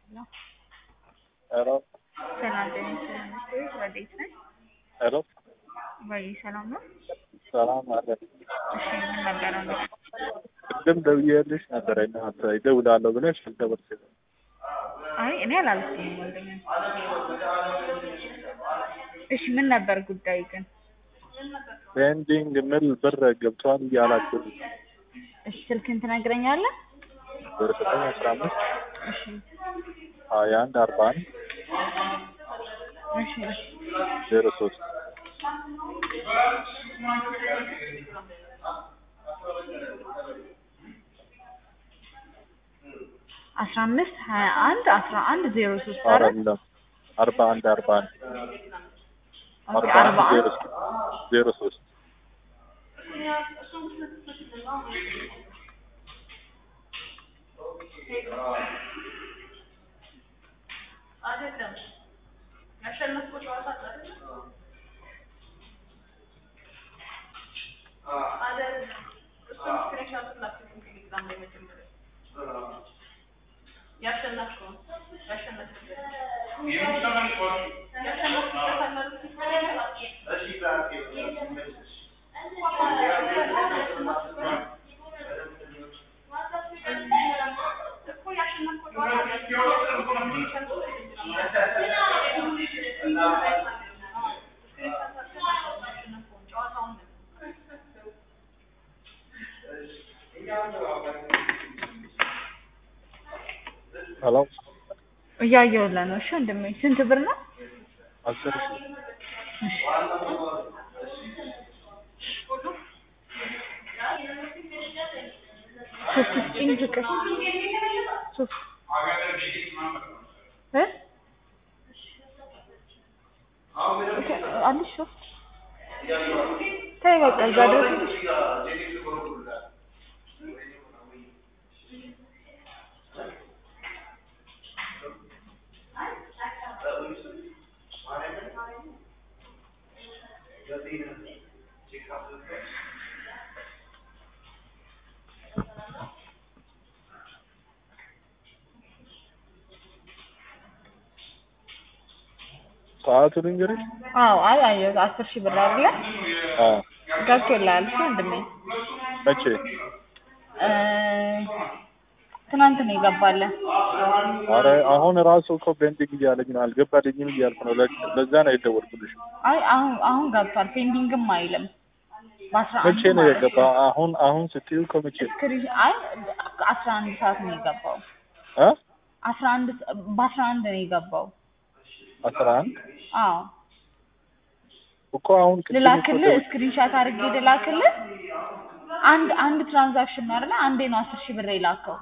ነው። ሄሎ ሰላም ጤና ይስጥልኝ። ወዴት ነህ? ሄሎ ወይ ሰላም ነው? ሰላም አለ። እሺ ምን ነበረ ነው? ቅድም ደውዬልሽ ነበረ እናት ይደውላለሁ ብለሽ አልደወልሽም። አይ እኔ አላልኩም ወንድሜ። እሺ ምን ነበር ጉዳዩ ግን? ፔንዲንግ የሚል ብር ገብቷል እያላችሁ እሺ ስልክን ትነግረኛለህ? ብር ዘጠኝ አስራ አምስት እሺ ሀያ አንድ አርባ አንድ እሺ ዜሮ ሶስት አስራ አምስት ሀያ አንድ አስራ አንድ ዜሮ ሶስት አይደል? አይደለም አርባ አንድ አርባ አንድ ኦኬ አርባ አርባ አንድ ዜሮ አንድ ሶስት ዜሮ ሶስት ሄሎ እያየሁልህ ነው። እሺ ወንድሜ ስንት ብር ነው? አስር ሺህ ሶስት ስጪኝ ፍቅር ሶስት እ ኦኬ፣ አለሽ ሶስት ተይ በቃ እዛ ድረስ ሰዓቱን እንግዲህ አዎ አይ አየሁት አስር ሺህ ብር አይደለ አዎ ገብቶልሃል እሺ ወንድሜ መቼ እ ትናንት ነው የገባልህ ኧረ አሁን ራሱ እኮ ፔንዲንግ እያለኝ ነው አልገባልኝም እያልኩ ነው ለ- ለዛ ነው የደወልኩልሽ አይ አሁን አሁን ገብቷል ፔንዲንግም አይልም በአስራ አንድ መቼ ነው ማለት የገባ አሁን አሁን ስትዩ እኮ መቼ ስክሪን አይ አስራ አንድ ሰዓት ነው የገባው እ አስራ አንድ በአስራ አንድ ነው የገባው አስራ አንድ አዎ እኮ አሁን ቅድም እኮ ልላክልህ ደውል- ስክሪንሻት አድርጌ ልላክልህ አንድ አንድ ትራንዛክሽን ነው አይደለ አንዴ ነው አስር ሺህ ብር የላከው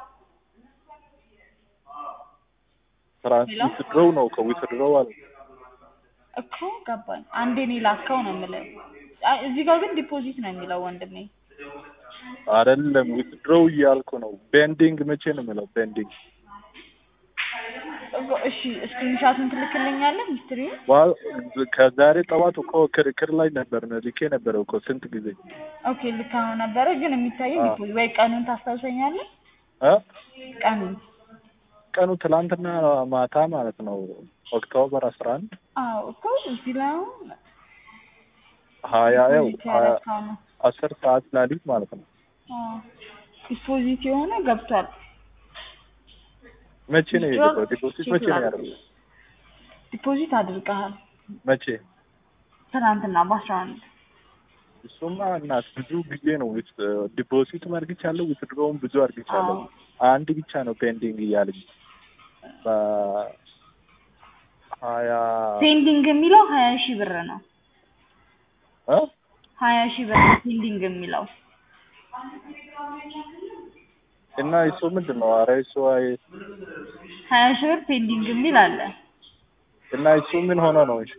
ትራንስ ሄሎ? ዊትድሮው ነው እኮ ዊትድሮው አለ እኮ ገባኝ አንዴ ነው የላከው ነው የምልህ አይ እዚህ ጋር ግን ዲፖዚት ነው የሚለው ወንድሜ አይደለም ዊትድሮው እያልኩ ነው ቤንዲንግ መቼ ነው የምለው ቤንዲንግ እኮ እሺ ስክሪንሻቱን ትልክልኛለህ ሚስትሪውን ዋ- ከዛሬ ጠዋት እኮ ክርክር ላይ ነበር ልኬ ነበረ እኮ ስንት ጊዜ ኦኬ ልካው ነበረ ግን የሚታየው አዎ። ዲፖዚት ወይ ቀኑን ታስታውሰኛለህ እ ቀኑን ቀኑ ትላንትና ማታ ማለት ነው ኦክቶበር አስራ አንድ አዎ እኮ እዚህ ላይ አሁን ሀያ ያው ዲፖዚት ሀያ ያደረግከው ነው አስር ሰዓት ላሊት ማለት ነው አዎ ዲፖዚት የሆነ ገብቷል መቼ ነው ዊዝድሮው የገባው ዲፖዚት ቼክ መቼ ነው ላድርግ። ያደረገው ዲፖዚት አድርገሃል መቼ ትናንትና በአስራ አንድ እሱማ እናት ብዙ ጊዜ ነው ዊት ዲፖዚት አድርግቻለሁ ዊትድሮውም ብዙ አድርግቻለሁ አዎ። አንድ ብቻ ነው ፔንዲንግ እያለኝ በሀያ ፔንዲንግ የሚለው ሀያ ሺህ ብር ነው እ ሀያ ሺህ ብር ነው ፔንዲንግ የሚለው እና እሱ ምንድን ነው ኧረ እሱ አይ ሀያ ሺህ ብር ፔንዲንግ የሚል አለ እና እሱ ምን ሆኖ ነው እሺ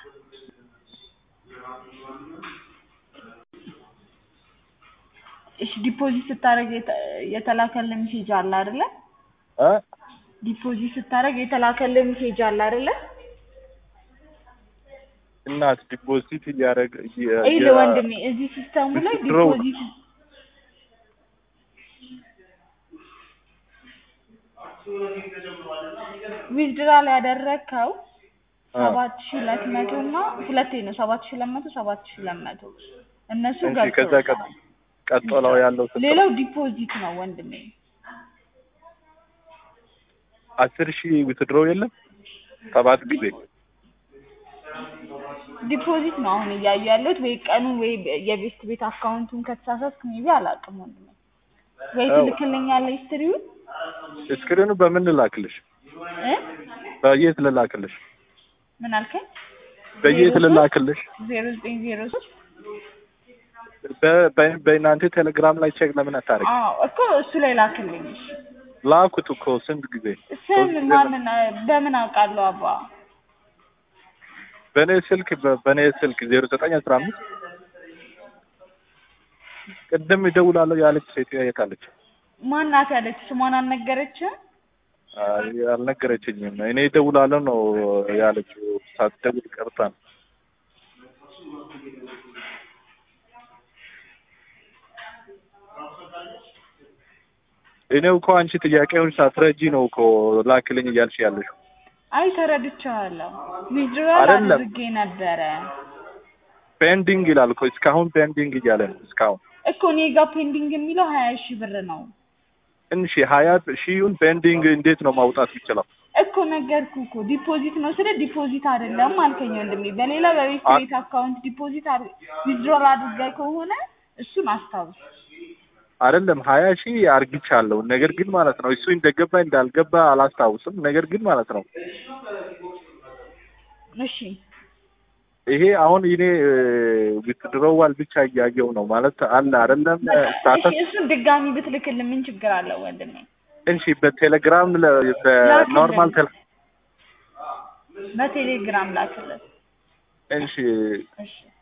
እሺ ዲፖዚት ስታደርግ የተ- የተላከልህ ሜሴጅ አለ አይደለ እ ዲፖዚት ስታደርግ የተላከልህ ሜሴጅ አለ አይደለ እናት ዲፖዚት እያደረገ ይህ ወንድሜ እዚህ ሲስተሙ ላይ withdraw ዲፖዚት ዊዝድራል ያደረግከው አ፣ ሰባት ሺህ ሁለት መቶ እና ሁለቴ ነው ሰባት ሺህ ሁለት መቶ ሰባት ሺህ ሁለት መቶ እነሱ እሺ ከዛ ቀጥ ገብተውልሃል። ቀጥለው ያለው ስንት ነው? ሌላው ዲፖዚት ነው ወንድሜ። አስር ሺህ ዊትድሮ የለም ሰባት ጊዜ ዲፖዚት ነው አሁን እያዩ ያሉት ወይ ቀኑን ወይ የቤስት ቤት አካውንቱን ከተሳሳትክ ሜቢ አላውቅም ወንድሜ። ወይ አዎ። ትልክልኛለህ ሂስትሪውን ስክሪኑ በምን ልላክልሽ? እ በየት ልላክልሽ? ምን አልከኝ? በየት ዜሮ ሶስት ልላክልሽ? ዜሮ ዘጠኝ ዜሮ ሶስት በ- በ- በእናንተ ቴሌግራም ላይ ቼክ ለምን አታደርጊ? አዎ እኮ እሱ ላይ ላክልኝ። እሺ። ላኩት እኮ ስንት ጊዜ ስም ማንን በምን አውቃለሁ አባ? በእኔ ስልክ በ- በእኔ ስልክ ዜሮ ዘጠኝ አስራ አምስት ቅድም ይደውላለሁ ያለች ሴትዮ የት አለች? ማናት ያለች ስሟን አልነገረችም? አይ አልነገረችኝም። እኔ ይደውላለሁ ነው ያለችው። ሳትደውል ቀርታ ነው። እኔው እኮ አንቺ ጥያቄውን ሳትረጂ ነው እኮ ላክልኝ እያልሽ ያለሽው። አይ ተረድቻለሁ። ዊዝድራል አይደለም። አድርጌ ነበረ ፔንዲንግ ይላል እኮ እስካሁን ፔንዲንግ እያለ ነው እስካሁን። እኮ እኔ ጋር ፔንዲንግ የሚለው ሀያ ሺህ ብር ነው እንሺ ሀያ ሺውን ፔንዲንግ እንዴት ነው ማውጣት የሚችለው? እኮ ነገርኩ እኮ ዲፖዚት ነው ስለ ዲፖዚት አይደለም አልከኝ ወንድሜ። በሌላ በቤት አ- ቤት አካውንት ዲፖዚት ዊዝድሮል አድርገህ ከሆነ እሱን አስታውስ። አይደለም ሀያ ሺህ አርግቻለሁ። ነገር ግን ማለት ነው እሱ እንደገባ እንዳልገባ አላስታውስም። ነገር ግን ማለት ነው እሺ ይሄ አሁን እኔ ዊትድሮዋል ብቻ እያየው ነው ማለት አለ አይደለም ስታተስ እሺ፣ እሱን ድጋሚ ብትልክልን ምን ችግር አለው ወንድሜ? እንሺ በቴሌግራም ለ- በኖርማል ቴሌ በቴሌግራም ላክልን። እንሺ እሺ